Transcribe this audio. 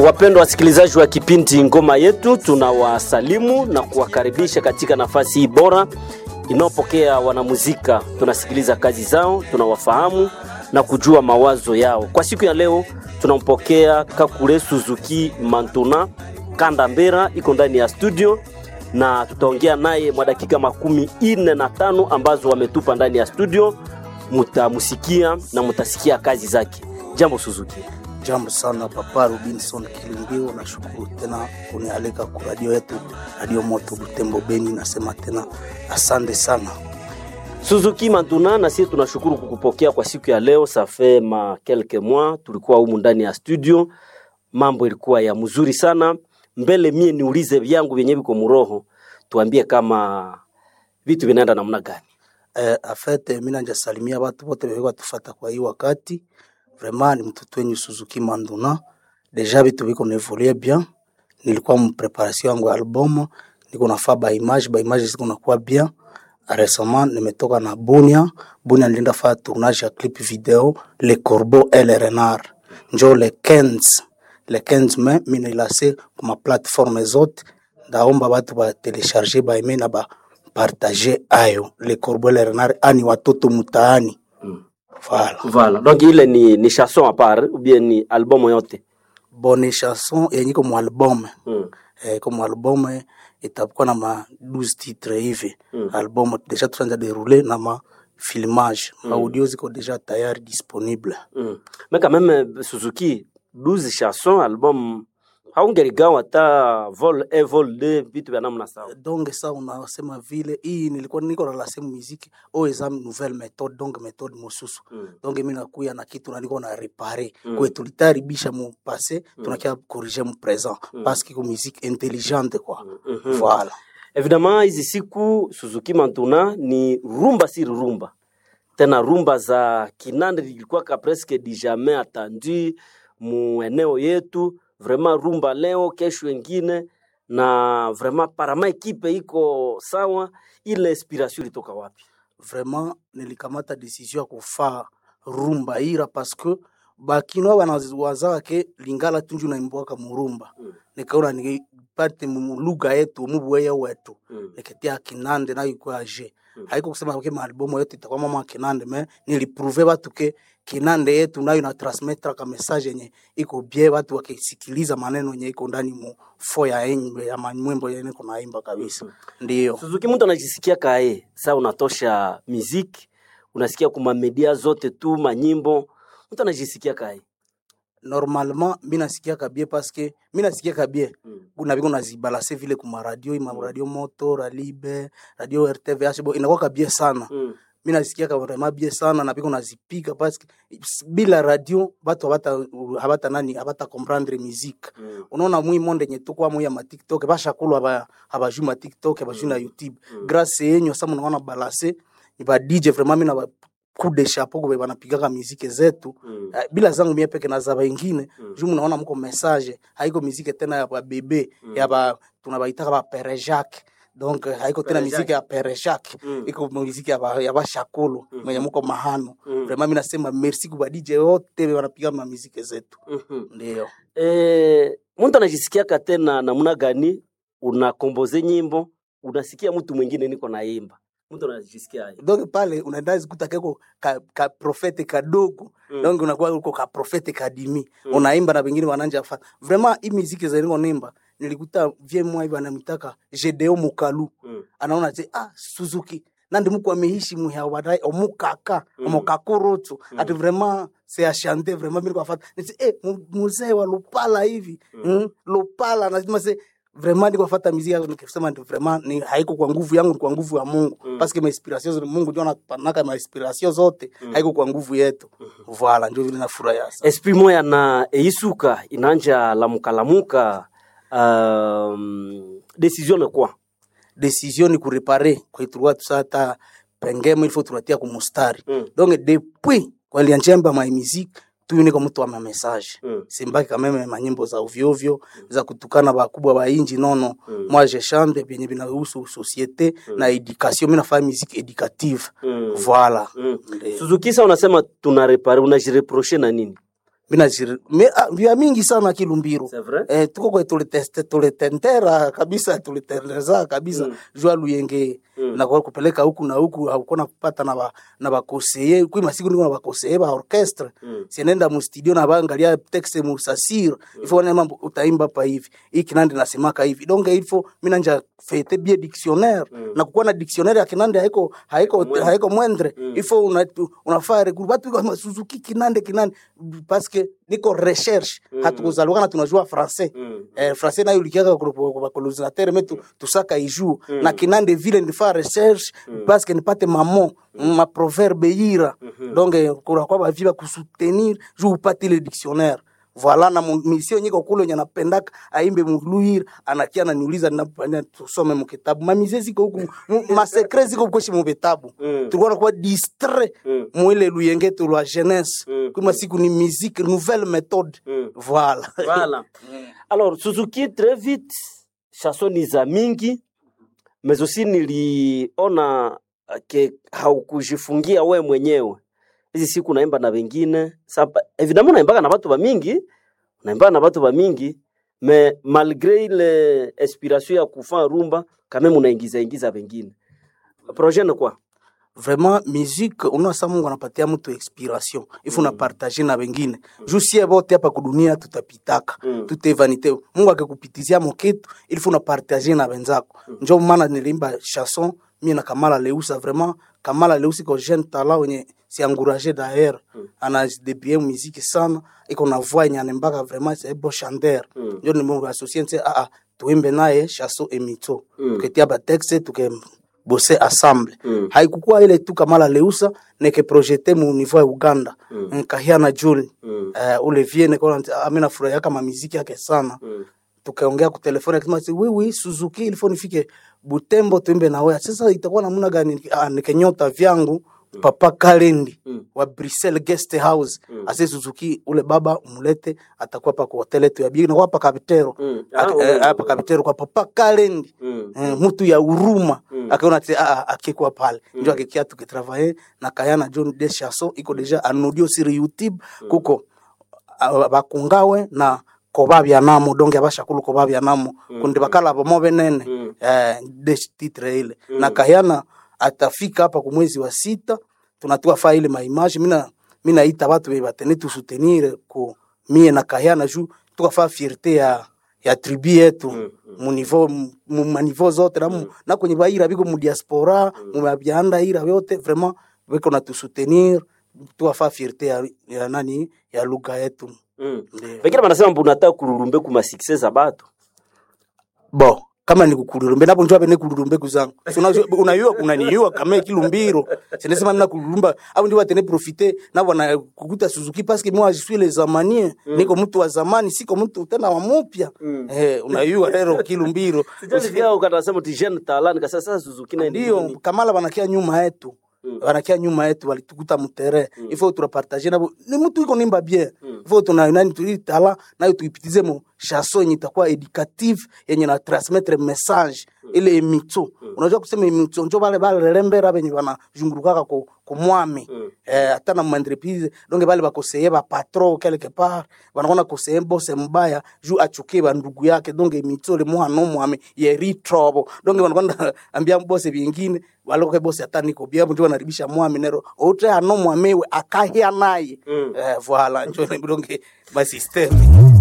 Wapendwa wasikilizaji wa kipindi Ngoma Yetu, tunawasalimu na kuwakaribisha katika nafasi hii bora inayopokea wanamuzika. Tunasikiliza kazi zao, tunawafahamu na kujua mawazo yao. Kwa siku ya leo tunampokea Kakule Suzuki Mantuna Kanda Mbera, iko ndani ya studio na tutaongea naye mwa dakika makumi ine na tano ambazo wametupa ndani ya studio. Mutamusikia na mutasikia kazi zake. Jambo Suzuki. Jambo sana Papa Robinson Kilimbio, nashukuru tena kunialika ku radio yetu Radio Moto Butembo Beni. Nasema tena asante sana Suzuki Mantuna, na sisi tunashukuru kukupokea kwa siku ya leo. Safe ma quelques mois tulikuwa humu ndani ya studio, mambo ilikuwa ya mzuri sana. Mbele mie niulize vyangu vyenye viko muroho, tuambie kama vitu vinaenda namna gani? eh, afete mina njasalimia watu wote weko tufata kwa hii wakati vraiment ni mtoto wenyu Suzuki Manduna, deja vitu viko nevolue bien. Nilikuwa mpreparation yangu ya album, niko nafaa ba image ba image ziko nakuwa bien. Récemment nimetoka na Bunia, Bunia nilienda faa tournage ya clip video Le Corbeau et le Renard, njo le 15 le 15 mai mina ilase kuma plateforme zote, ndaomba batu ba telecharger ba aime na ba partager ayo Le Corbeau et le Renard, ani watoto mutaani Voilà. Voilà. Donc ile ni, ni chanson à part ou bien ni album yote? Bonne chanson yenye iko mu album Mm. eh, comme album eh, itakuwa na ma 12 titres hivi Mm. album deja tunaanza dérouler na ma filmage mm. audio ziko deja tayari disponible Mm. Mais quand même Suzuki 12 chansons album haungeligawa hata vol 1 vol 2 vitu vya namna sawa. donc sa unasema vile hii nilikuwa niko na lase muziki o eza nouvelle méthode donc méthode mosusu Mm. donc mi nakuya na kitu na niko na repare Mm. kwe tulitaribisha mu passé tunakia corriger mu présent parce que ko musique intelligente quoi Mhm. voilà Evidemment hizi siku Suzuki Mantuna ni rumba si rumba. Tena rumba za kinande zilikuwa ka presque du jamais attendu mu eneo yetu, vraiment rumba leo kesho wengine na vraiment parama ekipe iko sawa. Ile inspiration ilitoka wapi? vraiment nilikamata decision ya kufaa rumba ira parce que bakinoa banawazaka ke lingala tunju naimbwaka murumba Mm. nikaona nipate mu lugha yetu mubuweya wetu Mm. niketia kinande nayo ikuwa je Mm. haiko kusema ke maalbumu yetu itakuwa mama kinande me nilipruve batu ke kinande yetu nayo na transmettre ka message yenye iko bie batu wakisikiliza maneno yenye iko ndani mu fo ya enye ya manyimbo yenye iko naimba kabisa ndiyo Suzuki, mtu anajisikia kae saa unatosha muziki, unasikia kuma media zote tu manyimbo, mtu anajisikia kae normalement mi nasikiaka bie paske mi nasikiaka bie mm. na biko nazibalase vile kuma radio ima radio moto ralibe radio rtvh bo inakwaka bie sana mm. mi nasikiaka vraiment bie sana na biko nazipika paske bila radio batu habata habata nani habata comprendre musique mm. unaona mwi monde nye tukwa mwi ya ma tiktok bashakulu haba habajui ma tiktok habajui na youtube Mm. grâce yenyu sa munaona balase ba dj vraiment mi na ba coup de chapeau kube banapigaka muziki zetu mm. Eh, bila zangu mie peke na za wengine Mm. juu mnaona mko message haiko miziki tena ya babebe Mm. ya ba tunabaitaka ba pere Jacques donc eh, haiko tena Pere miziki ya pere Jacques Mm. iko muziki ya ba, ya bashakulu Mhm. mwenye mko mahano Mm. vraiment mimi nasema merci kwa DJ wote wanapiga ma muziki zetu Mhm. ndio Eh, mtu anajisikiaka tena namna gani? Unakomboze nyimbo, unasikia mtu mwingine niko naimba, mtu anajisikia aje? donc pale unaenda zikuta keko ka, ka profete kadogo Mm. donc unakuwa uko ka profete kadimi Mm. unaimba na wengine wananja fa vraiment hii muziki za niko nimba nilikuta vie moi hivi anamtaka Jedeo Mukalu Mm. anaona te ah Suzuki nandi muku ameishi muhya wadai omukaka Mm. omukakurutu Mm. ati vraiment c'est à chanter vraiment mimi kwafata niti eh mu- muzee wa Lupala hivi Mm. mm. Lupala nasema se vraiment niko fata muziki yangu nikisema ndio vraiment ni haiko kwa nguvu yangu ni kwa nguvu ya Mungu Mm. parce que ma inspiration zote Mungu ndio anapanaka ma inspiration zote Mm. haiko kwa nguvu yetu voilà ndio vile nafurahi sana esprit moya na eisuka inanja lamuka lamuka um, decision ni kwa decision ni kurepare kwa tulikuwa tusata pengemo ilifo tunatia kumustari mm. donc depuis kwa lianjemba ma musique tu niko mtu wa ma message Mm. simbaki kameme manyimbo za ovyo ovyo za kutukana bakubwa ba inji nono Mm. moi je chante vyenye vinahusu societe na education mimi nafanya musique éducative Mm. voilà Mm. Ndio. Suzuki, sa unasema tunarepare, unajireproche na nini? mina ziri me ah, vya mingi sana kilumbiru C'est vrai? eh, tuko kwe tuliteste tulitentera kabisa tulitendeza kabisa mm. jua luyenge mm. na kwa kupeleka huku na huku haukona kupata na ba, na bakoseye kui masiku niko na bakoseye ba orchestre Mm. sienenda mu studio na baangalia texte mu sasir mm. ifo wana mambo utaimba pa hivi hii kinande nasemaka hivi donc ifo mina nja fete bien dictionnaire mm. na kukuwa na dictionnaire ya kinande haiko haiko haiko mwendre mm. ifo una, unafaa regroup watu kama Suzuki kinande kinande parce que niko recherche mm. hatukuzalwa na tunajua français Mm. eh, français nayo likiaka kwa colonisateur metu tusaka ijou mm. na kinande vile nifaa recherche mm. parce que nipate mamo mm. ma proverbe yira mm -hmm. donc eh, kuna kwa bavi ba kusoutenir juu upate le dictionnaire voilà na mu- mission nyiko kule nye napendaka aimbe muluhir anakia ananiuliza napanya tusome mukitabu mamize ziko huku mu- masekre ziko kweshi muvitabu Mm. tulikuwa nakuwa distrait Mm. mwile luyengetu lwa jeunesse Mm. kuma siku ni musique nouvelle méthode Mm. voilà Voilà. Alors, Suzuki, très vite, chanson ni za mingi, mais aussi niliona uh, ke haukujifungia we mwenyewe. Hizi siku unaimba na wengine. Sasa évidemment unaimbaga na watu wa mingi, unaimbaga na watu wa mingi, mais malgré ile inspiration ya kufanya rumba, quand même unaingiza ingiza wengine. Projet ni kwa? vraiment musique unasa mungu anapatia mtu inspiration ifu unapartage na wengine juu sie bote hapa kudunia tutapitaka Mm. tute vanite mungu akikupitizia mokitu ilifu unapartage na wenzako njo maana nilimba chanson mie na kamala leusa vraiment kamala leusa iko jeune talent wenye si encouragé d'ailleurs anadebie muziki sana iko na voix yenye anembaka vraiment c'est un beau chanteur Mm. njo nimuasocie nse ah, ah, tuimbe naye chanson emito Mm. tuketia batexte tuke bose ensemble Mm. haikukuwa ile tu kamala leusa neke projete mu niveau ya uganda Mm. nkahia na juli Mm. uh, ule vie neko amina furahia kama miziki yake sana Mm. tukaongea ku telefoni akisema si wiwi Suzuki ilifo nifike Butembo tuimbe na wewe. Sasa itakuwa namna gani? Ah, nikenyota vyangu papa Kalendi Mm. wa Brussels guest house ase Suzuki ule baba umulete atakuwa pa kwa hotel yetu ya bigi na kwa hapa Kapitero Mm. Ak- Ah, eh, ule- hapa Kapitero kwa papa Kalendi Mm. eh, mtu ya huruma Mm. akaona ati ah, ah, akikuwa pale ndio akikia tukitravaye na Kayana John de Chasso iko deja en audio sur YouTube kuko ah, bakungawe na koba bya namo donge abashakulu koba bya namo kundi bakala bomo benene Mm. eh, de titre ile na Kayana atafika hapa ku mwezi wa sita tunatoa fa ile maimage mina mina ita watu be batene tu soutenir ku mie na Kayana juu tukafaa fierté ya ya tribu yetu Mm, mu niveau mu maniveau zote na, mu, na kwenye baira biko mu diaspora mu babyanda ira yote vraiment biko na tusoutenir tuwafaa fierté ya, ya nani ya lugha yetu Mm. Ndio. Wengine wanasema mbu unataka kururumbe kuma success za batu. bo kama ni kukulurumbe napo njoo bene kulurumbe kuzangu Si unajua- unayua kunaniua kama kilumbiro sinesema nina kulurumba au ndio watene profiter na wana kukuta Suzuki parce que moi je suis les zamaniens niko mtu wa zamani siko mtu tena wa mupya eh unayua lero kilumbiro Sijasikia ukatasema ti jeune talent nikasema sasa Suzuki na ndio kamala wanakia nyuma yetu wanakia nyuma yetu walitukuta mutere ifo turapartage nabo ni mtu iko nimba bien ifo tuna nani tulitala nayo tuipitize mu chanson yenye itakuwa educative yenye na transmettre message ile emito unajua kusema emito njo bale bale lembera benye bana jungurukaka ku kumwami eh hata na entreprise donc bale bakoseye ba patron quelque part banakona koseye bose mbaya ju achukie ba ndugu yake donc emito le mwana mwami ye ritrobo donc banakona ambia bose bingine waloke bose hata niko bia ndio wanaribisha mwami nero ote ano mwamewe akahia naye Mm. eh voilà njo donc ba system